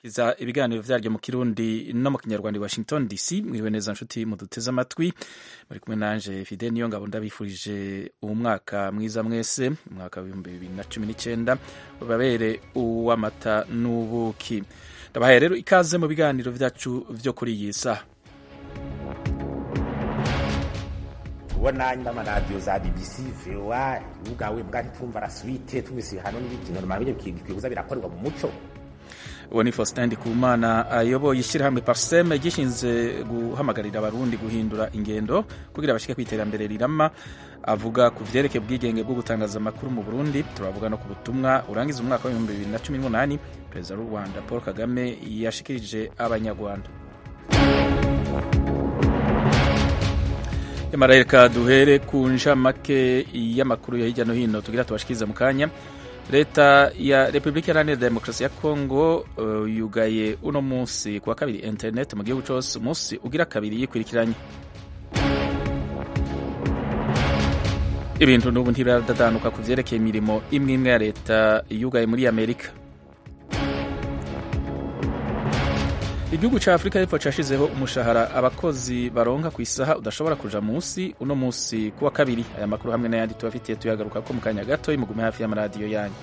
kiza ibiganiro vyaryo mu kirundi no mu kinyarwanda i washington dc mwiriwe neza nshuti muduteze amatwi muri kumwe nanje fide niyo ngabo ndabifurije uwu mwaka mwiza mwese umwaka w'ibihumbi bibiri na cumi n'icenda babere uw'amata n'ubuki ndabahaye rero ikaze mu biganiro vyacu vyo kuri iyi saha ubona n'amaradiyo za bbc voa ubwawe bwa ntitumva raswite tumvise ibihano n'ibiki normal byo bikwiye birakorerwa mu muco uwo ni Faustin Ndikumana ayoboye ishyirahamwe Parsem gishinze guhamagarira abarundi guhindura ingendo kugira bashike kwiterambere rirama avuga ku vyerekeye ubwigenge bwo gutangaza amakuru mu Burundi turavuga no ku butumwa urangiza umwaka wa 2018 perezida w'u Rwanda Paul Kagame yashikirije abanyarwanda Yamara reka duhere ku ncamake y'amakuru ya hirya no hino tugira tubashikirize mu kanya leta ya repubulika iharanira demokarasi ya kongo uh, yugaye uno munsi kuwa kabiri internet mu gihugu cose umunsi ugira kabiri yikurikiranye ibintu n'ubu ntibiradadanuka ku vyerekeye imirimo imwe imwe ya leta yugaye muri amerika igihugu ca afurika y'epfo cashizeho umushahara abakozi baronka ku isaha udashobora kuja munsi uno munsi kuwa kabiri aya makuru hamwe n'ayandi tubafitiye tuyagaruka ko mu kanya gato imugume hafi y'amaradiyo yanyu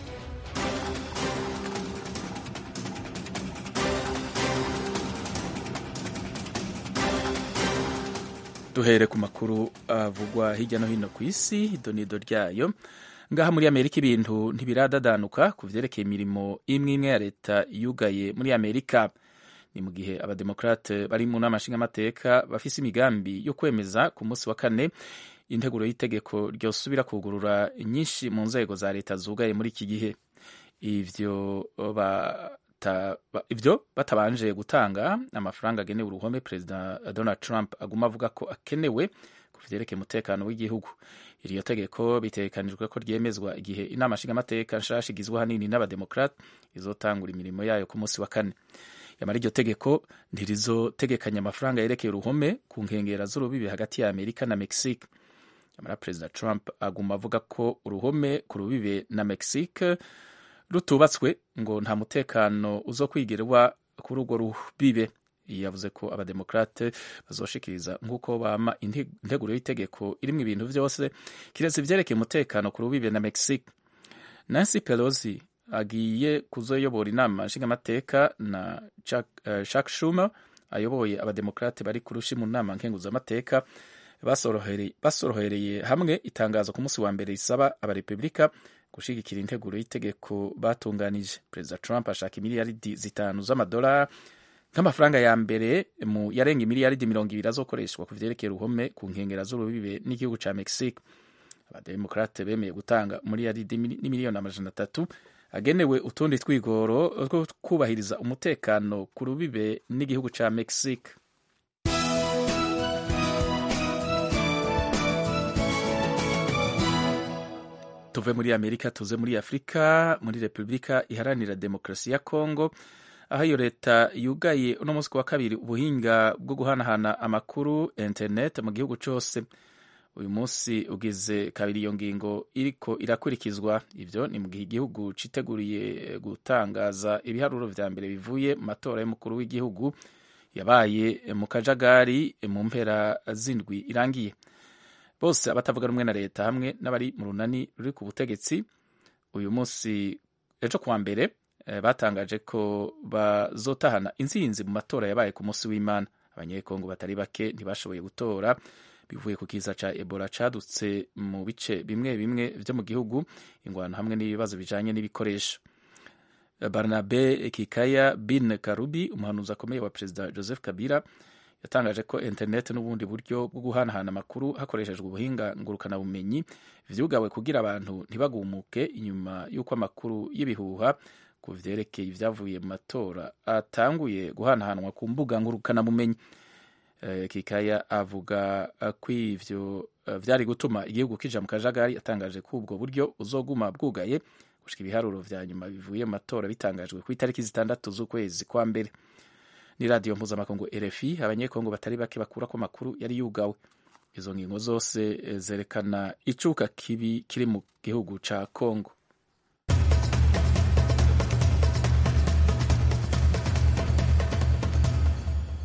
duhere ku makuru avugwa hirya no hino ku isi idonido ryayo ngaha muri amerika ibintu ntibiradadanuka ku vyerekeye imirimo imwe imwe ya leta yugaye muri amerika ni mu gihe abademokrate bari mu nama nshingamateka bafise imigambi yo kwemeza ku munsi wa kane integuro y'itegeko ryosubira kugurura nyinshi mu nzego za leta zugaye muri iki gihe ivyo bata, ivyo batabanje gutanga amafaranga agenewe uruhome perezida donald trump aguma avuga ko akenewe ku vyerekeye umutekano w'igihugu iryo tegeko bitegekanijwe ko ryemezwa igihe inama nshingamateka nshasha igizwe hanini n'abademokrate izotangura imirimo yayo ku munsi wa kane yamara iryo tegeko ntirizotegekanya amafaranga yerekeye uruhome ku nkengera z'urubibi hagati ya amerika na mexique yamara perezida trump aguma avuga ko uruhome ku rubibe na mexique rutubatswe ngo nta mutekano uzokwigerwa kuri urwo rubibe yavuze ko abademokrate bazoshikiriza nk'uko bama integuro y'itegeko irimwo ibintu vyose kiretse ivyerekeye umutekano ku rubibe na mexique nancy pelosi agiye kuzoyobora inama nshingamateka na Chuck Schumer ayoboye abademokrate bari kurushi mu nama nkenguzamateka basorohereye hamwe itangazo ku munsi wa mbere risaba abarepublika gushigikira integuro y'itegeko batunganije perezida Trump ashaka imiliyaridi zitanu z'amadolari nk'amafaranga ya mbere mu yarenga imiliyaridi mirongo ibiri azokoreshwa ku vyerekeye uruhome ku nkengera z'urubibe n'igihugu ca Mexique abademokrate bemeye gutanga umiliyaridi n'imiliyoni amajana atatu agenewe utundi twigoro two kubahiriza umutekano ku rubibe n'igihugu ca Mexique tuve muri amerika tuze muri afurika muri repubulika iharanira demokarasi ya kongo aho iyo leta yugaye uno munsi wa kabiri ubuhinga bwo guhanahana amakuru internet mu gihugu cose uyu munsi ugize kabiri iyo ngingo iriko irakurikizwa ivyo ni mu gihe igihugu citeguriye gutangaza ibiharuro vya mbere bivuye mu matora y'umukuru w'igihugu yabaye mu kajagari mu mpera zindwi irangiye bose abatavuga rumwe na leta hamwe n'abari mu runani ruri ku butegetsi uyu munsi ejo kuwa mbere batangaje ko bazotahana intsinzi mu matora yabaye ku munsi w'imana abanyekongo batari bake ntibashoboye gutora bivuye ku kiza ca ebola cadutse mu bice bimwe bimwe vyo mu gihugu ingwano hamwe n'ibibazo bijanye n'ibikoresho barnabe kikaya bin karubi umuhanuzi akomeye wa perezida joseph kabila yatangaje ko internet n'ubundi buryo bwo guhanahana amakuru hakoreshejwe ubuhinga ngurukanabumenyi vyugawe kugira abantu ntibagumuke inyuma y'uko amakuru y'ibihuha ku vyerekeye ivyavuye mu matora atanguye guhanahanwa ku mbuga ngurukanabumenyi kikaya avuga ko ivyo vyari gutuma igihugu kija mu kajagari atangaje ko ubwo buryo uzoguma bwugaye gushika ibiharuro vya nyuma bivuye mu matora bitangajwe ku itariki zitandatu z'ukwezi kwa mbere ni radiyo mpuzamakungu RFI abanyekongo batari bake bakura ko amakuru yari yugawe izo ngingo zose zerekana icuka kibi kiri mu gihugu ca Kongo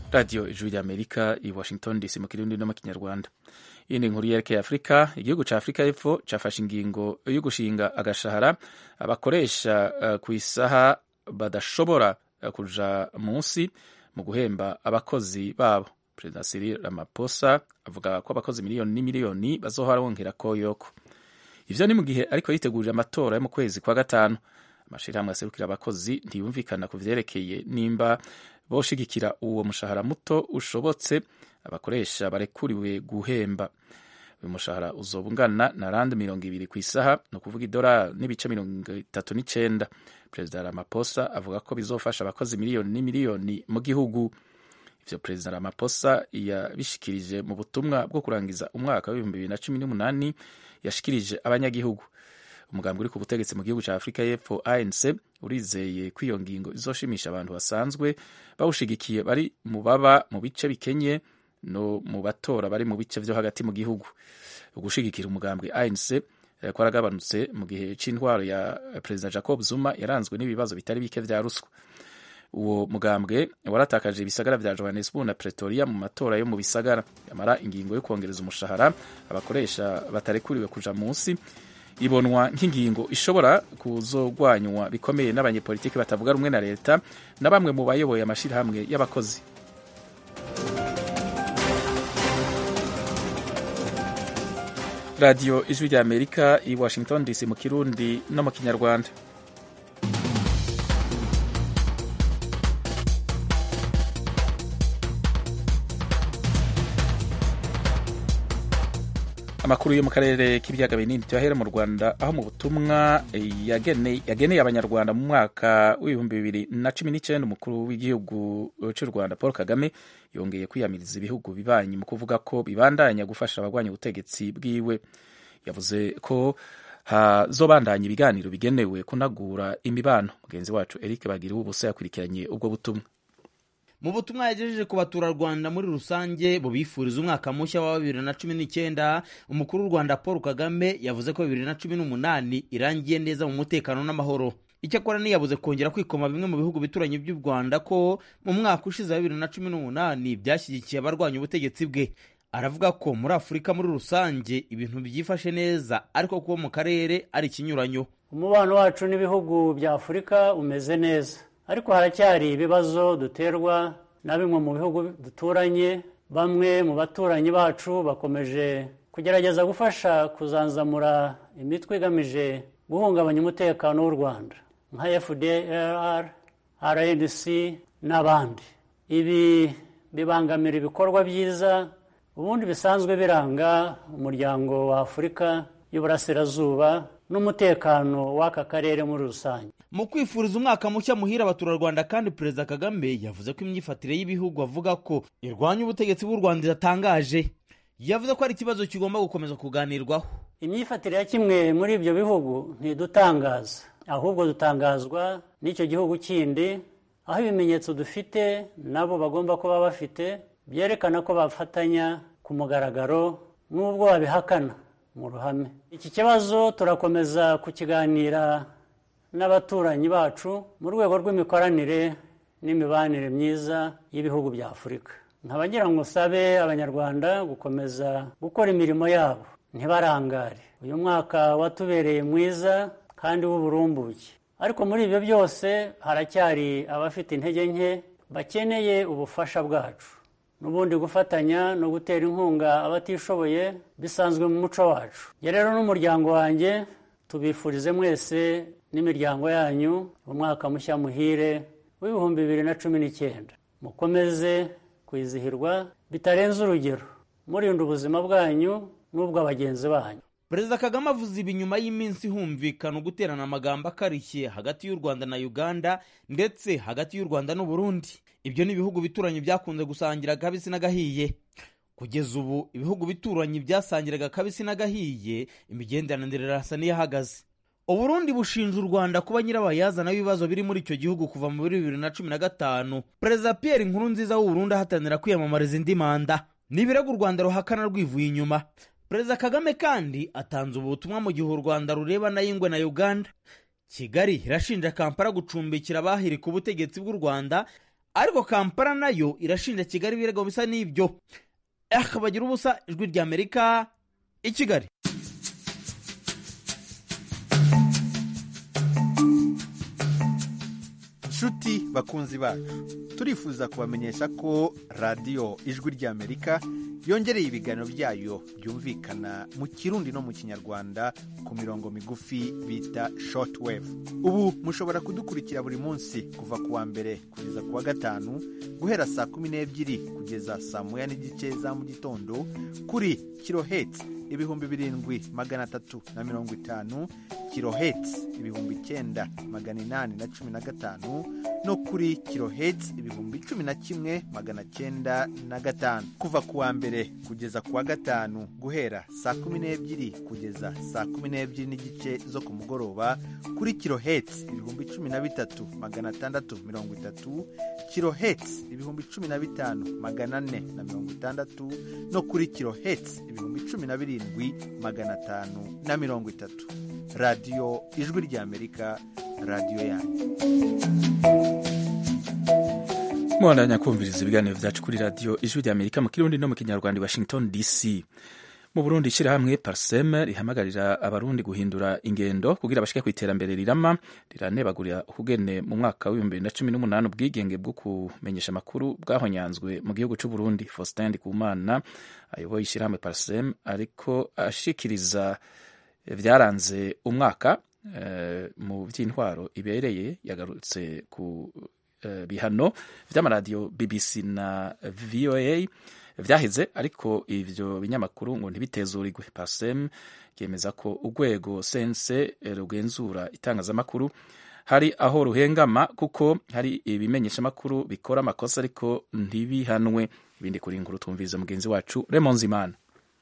radiyo ijwi ry'amerika i washington dc mu kirundi no mu kinyarwanda iyi ni inkuru yerekeye afurika igihugu cya afurika y'epfo cyafashe ingingo yo gushinga agashahara abakoresha uh, ku isaha badashobora uh, kuja munsi mu guhemba abakozi babo perezida Cyril Ramaphosa avuga ko abakozi miliyoni n'imiliyoni bazohora bongera koyoko ivyo ni mu gihe ariko yitegurira amatora yo mu kwezi kwa gatanu amashirahamwe aserukira abakozi ntiyumvikana ku vyerekeye nimba boshigikira uwo mushahara muto ushobotse abakoresha barekuriwe guhemba uyu mushahara uzoba ungana na randi mirongo ibiri ku isaha ni ukuvuga idolari n'ibice mirongo itatu n'icenda perezida Ramaphosa avuga ko bizofasha abakozi miliyoni n'imiliyoni mu gihugu ivyo perezida Ramaphosa yabishikirije mu butumwa bwo kurangiza umwaka w'ibihumbi bibiri na cumi n'umunani yashikirije abanyagihugu umugambi uri ku butegetsi mu gihugu cya afurika y'epfo anc urizeye ko iyo ngingo izoshimisha abantu basanzwe bawushigikiye bari mu baba mu bice bikenye no mu batora bari mu bice vyo hagati mu gihugu ugushigikira umugambwe anc kwaragabanutse mu gihe c'intwaro ya perezida jacob zuma yaranzwe n'ibibazo bitari bike vya ruswa uwo mugambwe waratakaje ibisagara vya johannesburg na pretoria mu matora yo mu bisagara yamara ingingo yo kongereza umushahara abakoresha batarekuriwe kuja munsi ibonwa nk'ingingo ishobora kuzogwanywa bikomeye n'abanyepolitiki batavuga rumwe na leta na bamwe mu bayoboye amashirahamwe y'abakozi radiyo ijwi rya amerika i washington dc mu kirundi no mu kinyarwanda amakuru yo mu karere k'ibiyaga binini tuyahera mu rwanda aho mu butumwa yageneye abanyarwanda mu mwaka w'ibihumbi bibiri na cumi n'icyenda umukuru w'igihugu cy'u rwanda paul kagame yongeye kwiyamiriza ibihugu bibanyi mu kuvuga ko bibandanya gufasha abagwanya ubutegetsi bwiwe yavuze ko hazobandanya ibiganiro bigenewe kunagura imibano mugenzi wacu eric bagira ubusa yakurikiranye ubwo butumwa mu butumwa yagejeje ku baturarwanda muri rusange bubifuriza umwaka mushya wa bibiri na cumi n'icyenda umukuru w'u rwanda paul kagame yavuze ko bibiri na cumi n'umunani irangiye neza mu mutekano n'amahoro icyakora ntiyabuze kongera kwikoma bimwe mu bihugu bituranye by'u rwanda ko mu mwaka ushize wa bibiri na cumi n'umunani byashyigikiye abarwanya ubutegetsi bwe aravuga ko muri afurika muri rusange ibintu byifashe neza ariko kuba mu karere ari ikinyuranyo umubano wacu n'ibihugu bya afurika umeze neza ariko haracyari ibibazo duterwa na bimwe mu bihugu duturanye bamwe mu baturanyi bacu bakomeje kugerageza gufasha kuzanzamura imitwe igamije guhungabanya umutekano w'u rwanda nka fdr rndc n'abandi ibi bibangamira ibikorwa byiza ubundi bisanzwe biranga umuryango wa afurika y'uburasirazuba n'umutekano w'aka karere muri rusange mu kwifuriza umwaka mushya muhira abaturarwanda kandi perezida kagame yavuze ko imyifatire y'ibihugu avuga ko irwanya ubutegetsi bw'u rwanda iratangaje yavuze ko ari ikibazo kigomba gukomeza kuganirwaho imyifatire ya kimwe muri ibyo bihugu ntidutangaza ahubwo dutangazwa n'icyo gihugu kindi aho ibimenyetso dufite nabo bagomba kuba bafite byerekana ko bafatanya ku mugaragaro n'ubwo babihakana mu ruhame iki kibazo turakomeza kukiganira n'abaturanyi bacu mu rwego rw'imikoranire n'imibanire myiza y'ibihugu bya afurika nkabagira ngo usabe abanyarwanda gukomeza gukora imirimo yabo ntibarangare uyu mwaka watubereye mwiza kandi w'uburumbuke ariko muri ibyo byose haracyari abafite intege nke bakeneye ubufasha bwacu n'ubundi gufatanya no gutera inkunga abatishoboye bisanzwe mu muco wacu njye rero n'umuryango wanjye tubifurize mwese n'imiryango yanyu umwaka mushya muhire w'ibihumbi bibiri na cumi n'icyenda mukomeze kwizihirwa bitarenze urugero murinda ubuzima bwanyu n'ubw'abagenzi banyu perezida kagame avuze ibi nyuma y'iminsi humvikana uguterana amagambo akarishye hagati y'u rwanda na uganda ndetse hagati y'u rwanda n'uburundi ibyo ni ibihugu bituranye byakunze gusangira akabisi n'agahiye kugeza ubu ibihugu bituranye byasangiraga akabisi n'agahiye imigenderanire irasa n'iyahagaze uburundi bushinja u rwanda kuba nyirabayazana w'ibibazo biri muri icyo gihugu kuva muri bibiri na cumi na gatanu perezida pierre nkurunziza w'uburundi ahatanira kwiyamamariza indi manda ni ibirego u rwanda ruhakana rwivuye inyuma perezida kagame kandi atanze ubutumwa mu gihe u rwanda rurebana y'ingwe na uganda kigali irashinja kampala gucumbikira abahirika ubutegetsi bw'u rwanda ariko kampala nayo irashinja kigali ibirego bisa n'ibyo bagira ubusa ijwi rya amerika i kigali nshuti bakunzi bacu turifuza kubamenyesha ko radiyo ijwi ry'amerika yongereye ibiganiro byayo byumvikana mu kirundi no mu kinyarwanda ku mirongo migufi bita shortwave ubu mushobora kudukurikira buri munsi kuva ku wa mbere kugeza ku wa gatanu guhera saa kumi n'ebyiri kugeza saa moya n'igice za mu gitondo kuri kiloheti ibihumbi birindwi magana atatu na mirongo itanu kiloheti ibihumbi icyenda magana inani na cumi na gatanu no kuri kiloheti ibihumbi cumi na kimwe magana cyenda na gatanu kuva ku wa mbere kugeza ku wa gatanu guhera saa kumi n'ebyiri kugeza saa kumi n'ebyiri n'igice zo ku mugoroba kuri kiloheti ibihumbi cumi na bitatu magana atandatu mirongo itatu kiloheti ibihumbi cumi na bitanu magana ane na mirongo itandatu no kuri kiloheti ibihumbi cumi na birindwi magana atanu na mirongo itatu radiyo ijwi ry'amerika radiyo yanyu mwandanya kumviriza ibiganiro byacu kuri radiyo ijwi rya amerika mu kirundi no mu kinyarwanda i washington dc mu burundi ishyirahamwe parseme rihamagarira abarundi guhindura ingendo kugira bashike ku iterambere rirama riranebagurira ukugene mu mwaka w'ibihumbi bibiri na cumi n'umunani ubwigenge bwo kumenyesha amakuru bwahonyanzwe mu gihugu cy'u burundi faustin ndikumana ayoboye ishyirahamwe parseme ariko ashikiriza byaranze umwaka mu by'intwaro ibereye yagarutse ku bihano by'amaradiyo bbc na voa byaheze ariko ibyo binyamakuru ngo ntibitezurirwe pasem ryemeza ko urwego sense rugenzura itangazamakuru hari aho ruhengama kuko hari ibimenyeshamakuru bikora amakosa ariko ntibihanwe ibindi kuri inkuru tumviriza mugenzi wacu remonzimana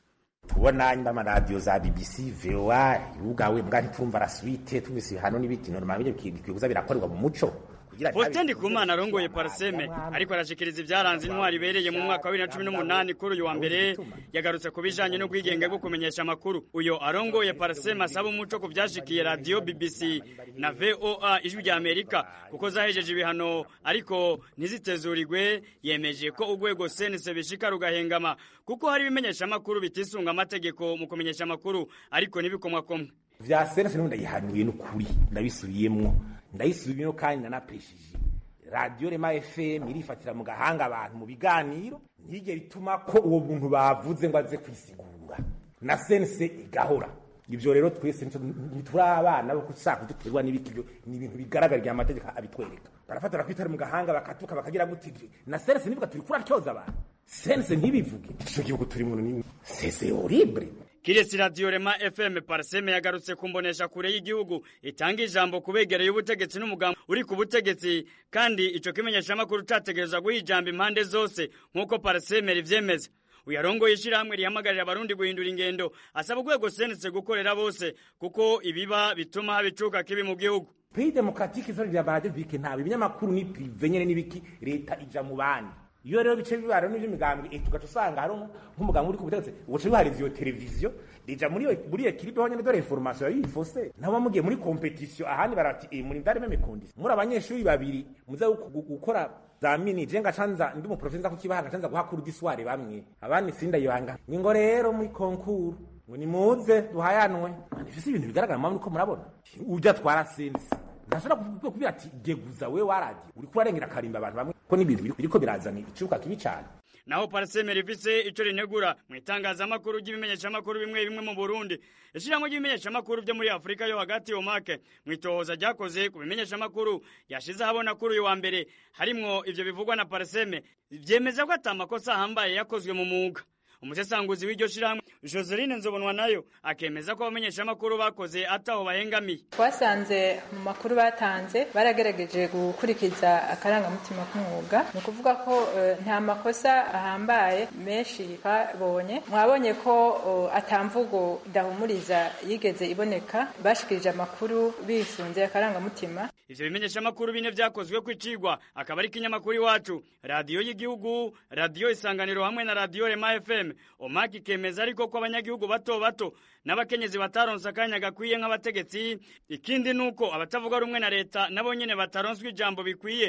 tubona nyuma amaradiyo za bbc voa ubwawe mbwa ntitumva raswite tumvise ibihano n'ibiki normal bikuza birakorerwa mu muco Faustin Ndikumana arongoye Parseme ariko arashikiriza ibyaranze intwari ibereye mu mwaka wa 2018 kuri uyu wa mbere yagarutse ku bijanye no kwigenge bwo kumenyesha amakuru uyo arongoye Parseme asaba umuco ku byashikiye radio BBC na VOA ijwi rya Amerika kuko zahejeje ibihano ariko ntizitezurirwe yemeje ko urwego sense bishika rugahengama kuko hari ibimenyesha amakuru bitisunga amategeko mu kumenyesha amakuru ariko ntibikomwa komwe vya sense n'ubundi yihanuye n'ukuri ndabisubiyemwo ndayisubiyemo kandi nanapeshije radiyo rema fm irifatira mu gahanga abantu mu biganiro ntigera ituma ko uwo muntu bavuze ngo aze kwisigura na sense igahora ibyo rero twese ntituri abana bo gushaka kuduterwa n'ibiti byo ni ibintu bigaragarira amategeko abitwereka barafatira kwitara mu gahanga bakatuka bakagira guti na sense nivuga turi kuratyoza abantu sense ntibivuge icyo gihugu turimo ni sese horrible kiretse radiyo rema fm parseme yagarutse kumbonesha kure y'igihugu itanga ijambo kubegereye ubutegetsi n'umugambi uri ku butegetsi kandi ico kimenyeshamakuru categerezwa guha ijambo impande zose nk'uko parseme rivyemeza uyarongoye ishirahamwe rihamagarira abarundi guhindura ingendo asaba urwego senetse gukorera bose kuko ibiba bituma haba icuka kibi mu gihugu pays demokratike izo rya radio bike nta ibinyamakuru ni prive nyene n'ibiki leta ija mu bandi iyo rero bice bibaro n'ivyo migambwe eh tugaca usanga hari nk'umugambwe uri ku butegetsi ugaca bihariza iyo televiziyo rija muri iyo muri iyo kiripe ho nyene dore information yifose nabo mugiye muri competition ahandi barati eh muri ndari meme condition muri abanyeshuri babiri muza gukora za mini je ngacanza ndi mu professor kukibaha ngacanza guhakura disware bamwe abandi sinda yanga ngo rero muri concours ngo nimuze duhayanwe ifise ibintu bigaragara mpamvu uko murabona ujya twara sense ndashobora kubwira ati geguza we waradi uri kurarengera karimba abantu bamwe ko n'ibintu biriko birazana icuka kibi cyane naho parseme rifise ico rinegura mu itangazamakuru ry'ibimenyeshamakuru bimwe bimwe mu burundi ishiramwe ry'ibimenyeshamakuru byo muri afurika yo hagati omake mu itohoza ryakoze ku bimenyeshamakuru yashize ahabona kuri uyu wa mbere harimwo ivyo bivugwa na parseme vyemeza ko ata makosa ahambaye yakozwe mu mwuga umusesanguzi w'iryo shirahamwe joseline nzobonwa nayo akemeza ko abamenyeshamakuru bakoze ataho bahengamiye twasanze mu makuru batanze baragerageje gukurikiza akarangamutima k'umwuga ni ukuvuga ko nta makosa ahambaye menshi twabonye mwabonye ko atamvugo idahumuriza yigeze iboneka bashikirije amakuru bisunze akarangamutima ivyo bimenyeshamakuru bine vyakozwe kwicigwa akaba ari ikinyamakuru iwacu radiyo y'igihugu radiyo isanganiro hamwe na radiyo rema fm omaki kemeza ariko ko abanyagihugu bato bato n'abakenyezi bataronse akanya gakwiye nk'abategetsi ikindi nuko abatavuga rumwe na leta nabo nyene bataronswe ijambo bikwiye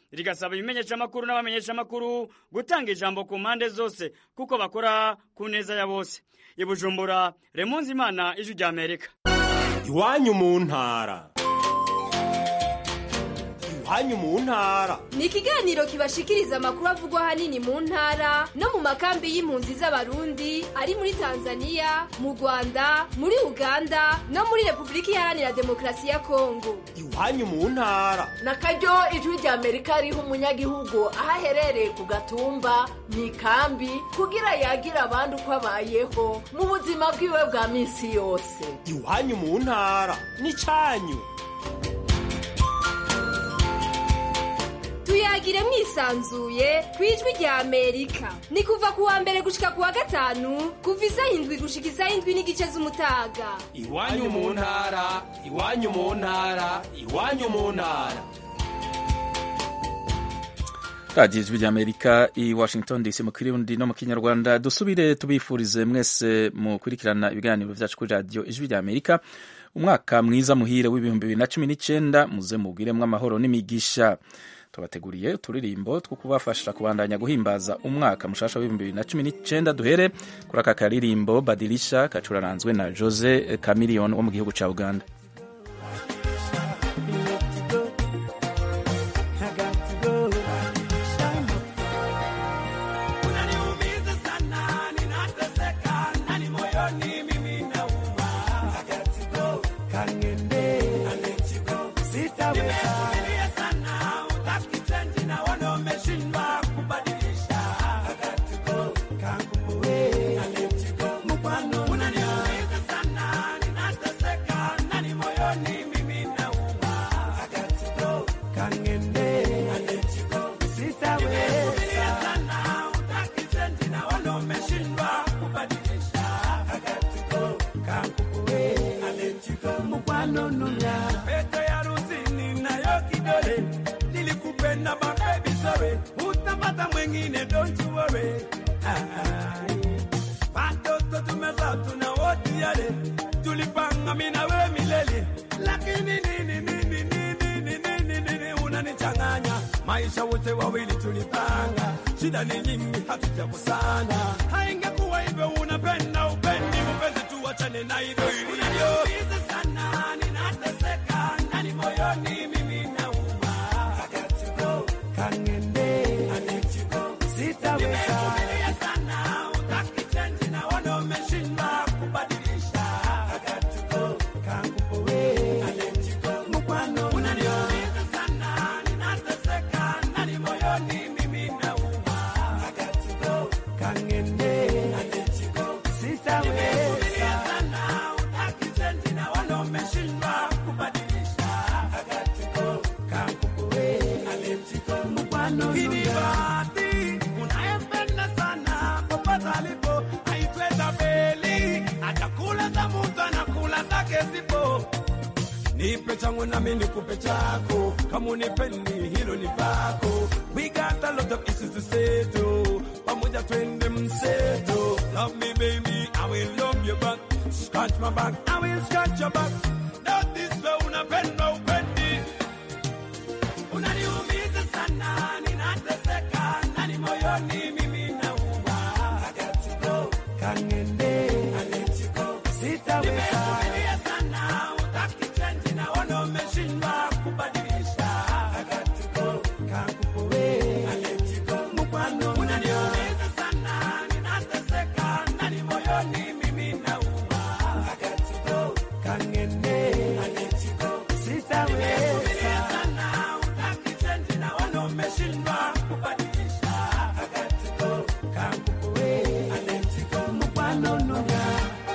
rigasaba ibimenyeshamakuru n'abamenyeshamakuru gutanga ijambo ku mpande zose kuko bakora ku neza ya bose i bujumbura remunzi imana ijwi rya amerika iwanyu mu ntara iwanyu mu ntara ni ikiganiro kibashikiriza amakuru avugwa ahanini mu ntara no mu makambi y'impunzi z'abarundi ari muri tanzania mu rwanda muri uganda no muri repubulika iharanira demokarasi ya kongo iwanyu mu ntara na karyo ijwi rya amerika riha umunyagihugu aho aherereye ku gatumba mu ikambi kugira yagire abandi uko abayeho mu buzima bwiwe bwa minsi yose iwanyu mu ntara n'icyanyu tuyagire mwisanzuye ku ijwi rya amerika ni kuva ku wa mbere gushika ku wa gatanu kuva isaha indwi gushika isaha indwi n'igice z'umutaga iwanyu mu ntara iwanyu mu ntara iwanyu mu ntara radiyo ijwi rya amerika i washington dc mu kirundi no mu kinyarwanda dusubire tubifurize mwese mukurikirana ibiganiro byacu kuri radiyo ijwi rya amerika umwaka mwiza muhire w'ibihumbi bibiri na cumi n'icyenda muze mubwiremo amahoro n'imigisha tubateguriye uturirimbo two kubafasha kubandanya guhimbaza umwaka mushasha w'ibihumbi bibiri na cumi n'icyenda duhere kuri aka karirimbo badirisha kacuraranzwe na jose camiliyoni wo mu gihugu cya uganda maisha wote wawili tulipanga, shida ni nyingi, hatujakosana. Haingekuwa hivyo, unapenda upendi, mpenzi, tuachane na hivyo ilivyo sana. Ninateseka ndani moyoni, mimi nauma, kangende sitaweza sana, utaki change na wana umeshindwa kubadilisha, kangupowe mukwano unaniumiza sana, ninateseka ndani moyoni, mimi nauma, kangende sitaweza sana, utaki change na wana umeshindwa kubadilisha, kangupowe mukwano Kinibati, unayempenda sana popote alipo, aitwe Tabeli, atakula za mtu anakula zake zipo. Nipe changu nami nikupe chako, kama unipendi hilo ni vako. We got a lot of issues to settle, pamoja twende mseto. Love me baby, I will love you back. Scratch my back, I will scratch your back. Not this way, unapenda upendi unaniumiza sana, ninateseka ndani moyoni, mimi nauma, kangende sitaweza sana, utaki change na wana umeshindwa kubadilisha, kangupowe mukwano unaniumiza sana, ninateseka ndani moyoni, mimi nauma, kangende sitaweza sana, utaki change na wana umeshindwa kubadilisha, kangupowe mukwano nuga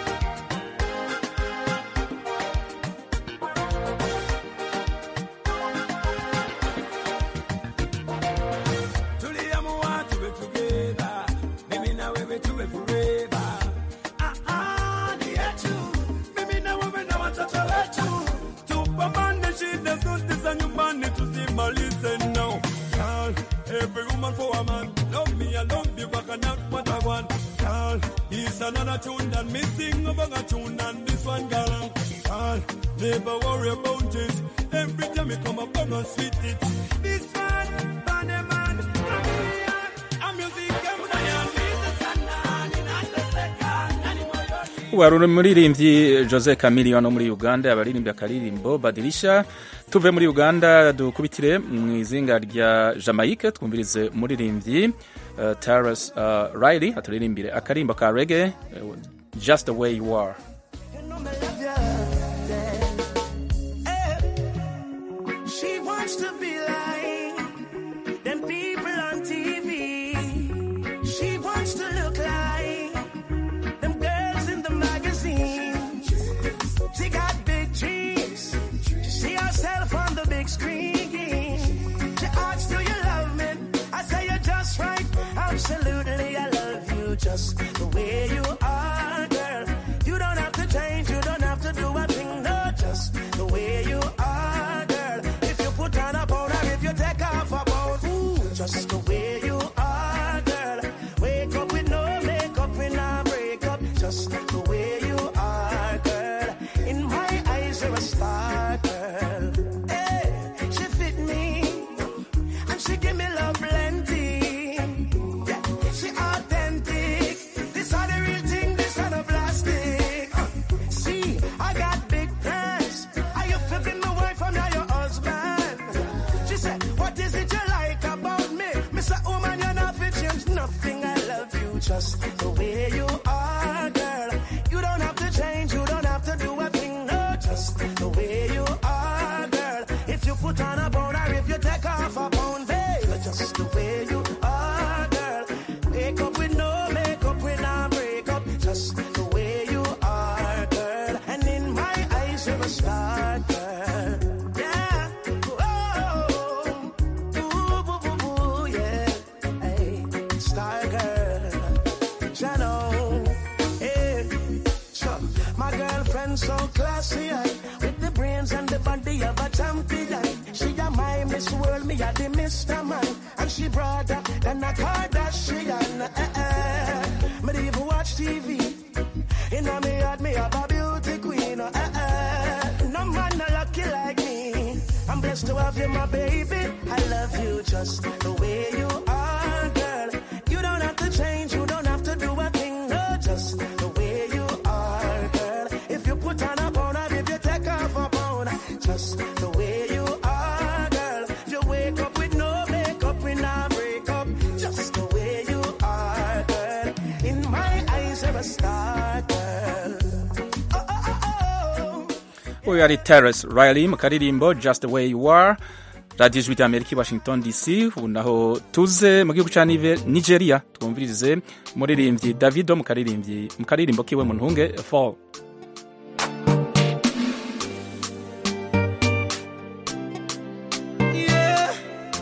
tuliamua tuwe together, mimi na wewe tuwe forever. Ah, ah, ni yetu, mimi na wewe na watoto wetu, tupambane shida zote za nyumbani tusimalize now. Girl, every woman for a man, love me, I love you, but I not what I want. Girl, it's another tune that me sing about a tune and this one, girl. Girl, never worry about it. Every time you come up, come and sweet it. This one, muziki mnayamiza sana ninateseka nani moyoni wari umuririmbyi jose camilion wo muri uganda abaririmbyi akaririmbo badirisha tuve muri uganda dukubitire mu izinga rya jamaica twumvirize umuririmbyi uh, taras uh, riley aturirimbire akarimbo ka rege uh, just the way you are She wants to be like them people on TV. She wants to look like them girls in the magazine. She got big dreams. She see herself on the big screen. She asks, Do you love me? I say you're just right. Absolutely, I love you just the way you are, girl. You don't have to change. You don't have to do a thing. No, just the way you are, girl. If you put on a powder, if you take off a pound, ooh, just the way you are, girl. Wake up with no makeup, when I break up, just the way you are, girl. In my eyes, you're a star, girl. Hey, she fit me, and she give me love plenty. Yeah, she authentic. This are the real thing, this are the plastic. Uh, see, I got big plans. I you to be my wife, I'm not your husband. She said, What is it you like about me? Mr. Woman, you're not fit change nothing. I love you just the way you are, girl. You don't have to change, you don't have to do a thing, no, just the way you are, girl. If you put on a bone or if you take off a pound, babe, just the way you are, girl. Wake up with no makeup when I break up, just the way you are, girl. And in my eyes, you're a star, girl. Yeah. Oh, ooh, boo, boo, boo, yeah. Hey, star girl. Shadow. Hey. Sure. My girlfriend so classy, aye. with the brains and the body of a champion. She a my Miss World, me a the Mr. Man, and she broader than a Kardashian. Eh, eh. Me dey even watch TV. In a me heart, me have a beauty queen. Eh, eh. No man no lucky like me. I'm blessed to have you, my baby. I love you just the way you are, girl. You don't have to change, you don't have to do a thing, no, just the way you are, girl. If you put on a pound, or if you take off a pound, just the way you are, girl. If you wake up with no makeup, when I break up, just the way you are, girl. In my eyes, you're a star, girl. Oh, oh, oh, oh. uyu ari Terence Riley mu karirimbo just the way you are radiyo ijwi rya amerika i washington dc ubu naho tuze mu gihugu cya Nive- nigeria twumvirize umuririmbyi davido mu karirimbyi mu karirimbo kiwe mu ntunge fall Yeah.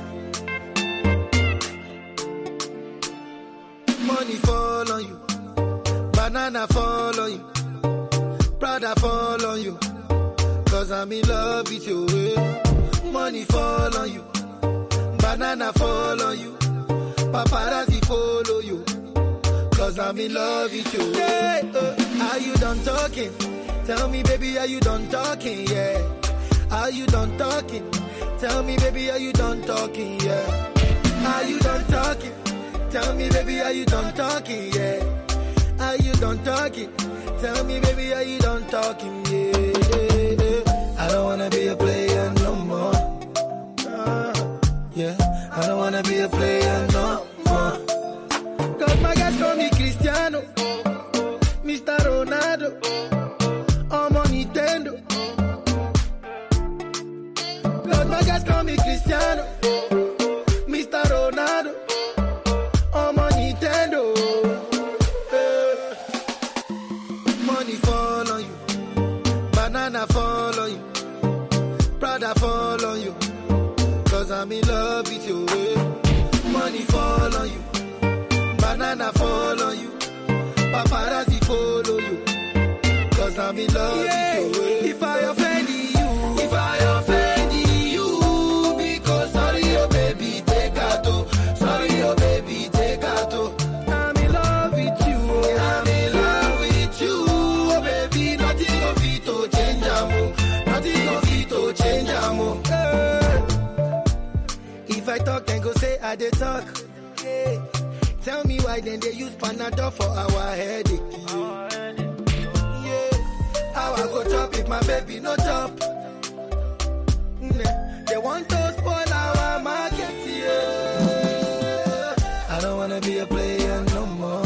Money fall on you, banana fall on you, Prada fall on you, cause I'm in love with you. eh. Money fall on you, banana fall on you, paparazzi follow you, cause I'm in love with you. Yeah, uh, are you done talking? Tell me, baby, are you done talking? Yeah. Are you done talking? Tell me, baby, are you done talking? Yeah. Are you done talking? Tell me, baby, are you done talking? Yeah. Are you done talking? Tell me, baby, are you done talking? Yeah. yeah, yeah. I don't wanna be a player no more. Uh, yeah. I don't wanna be a player no more. Cause my guys call me Cristiano, Mr. Ronaldo, I'm on Nintendo. Cause my guys call me Cristiano, Mr. Ronaldo, I'm on Nintendo. Eh. Money fall on you, banana fall on you, Prada fall on you. Cause I'm in love with you. eh. Money fall on you, banana fall on you, paparazzi follow you. Cause I'm in love with you. eh. If I offend you, if I offend you, because sorry, oh baby, take out. oh. Sorry, oh baby, take out. oh. I'm in love with you. oh. I'm in love with you. Oh baby, nothing of it to change amo. Nothing of it to change amo. Eh. If I talk, then go say I did talk. Yeah. Tell me why then they use Panadol for our headache. Yeah, how I go chop if my baby no chop? Nah, They want to spoil our market, yeah. I don't wanna be a player no more.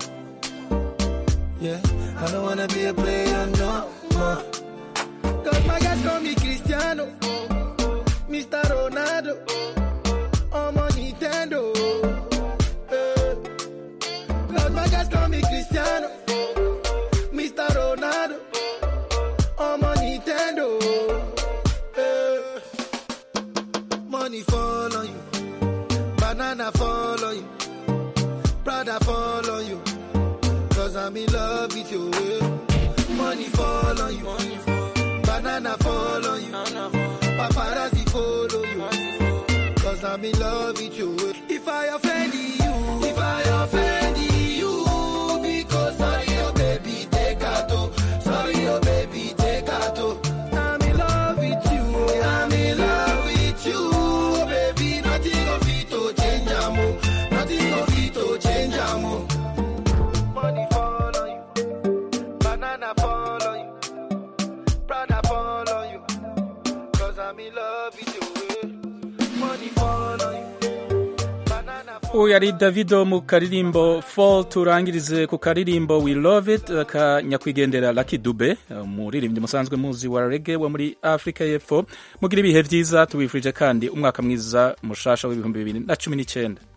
Yeah, I don't wanna be a player no more. Cause my guys call me Cristiano, Mr. Ronaldo, I'm on Nintendo. Eh. Cause my guys call me Cristiano, Mr. Ronaldo, I'm on Nintendo. Eh. Money fall on you, banana fall on you, Prada fall on you. Cause I'm in love with you. eh. Money fall on you, banana fall on you, paparazzi follow you. Cause I'm in love with you. eh. If I offend you, if I offend you, because sorry, oh baby, take out. oh. Sorry, oh baby, take out. oh. I'm in love with you. I'm in love with you. Oh baby, nothing of it to change, amo. Nothing of it to change, amo. Money fall on you, banana fall on you, Prada fall on you. Cause I'm in love with you. eh. Money fall on you. uyu yari davido mu karirimbo fall turangirize ku karirimbo we love it ka nyakwigendera Lucky Dube umuririmbyi musanzwe muzi wa rege wo muri afurika y'epfo mugira ibihe byiza tubifurije kandi umwaka mwiza mushasha w'ibihumbi bibiri na cumi n'icyenda